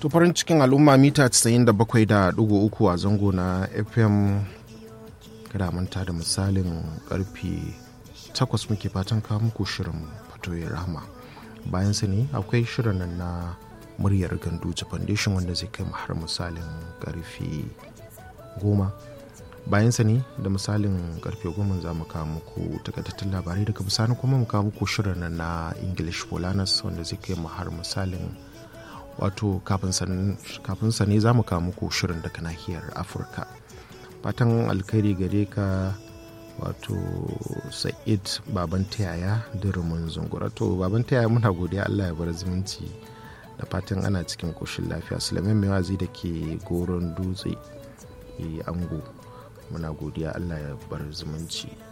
to farin cikin al'umma mita 97.3 a zango na fm kada manta da misalin karfe 8 muke fatan kawo muku shirin fatoyin rahama bayan sa ne akwai shirin nan na muryar ganduja foundation wanda zai kai har misalin karfe 10 bayan sa ne da misalin karfe 10 za mu kawo muku takaitattun labarai daga bisani kuma mu kawo muku shirin nan na english polanas wanda zai kai har misalin wato kafin sa ne za mu kawo muku shirin daga nahiyar afirka fatan alkhairi gare ka wato sa'id baban tayaya dirumin zungura to baban tayaya muna godiya allah ya bar zumunci da fatan ana cikin koshin lafiya sulaiman mai wazi da ke goron dutse ango muna godiya allah ya bar zumunci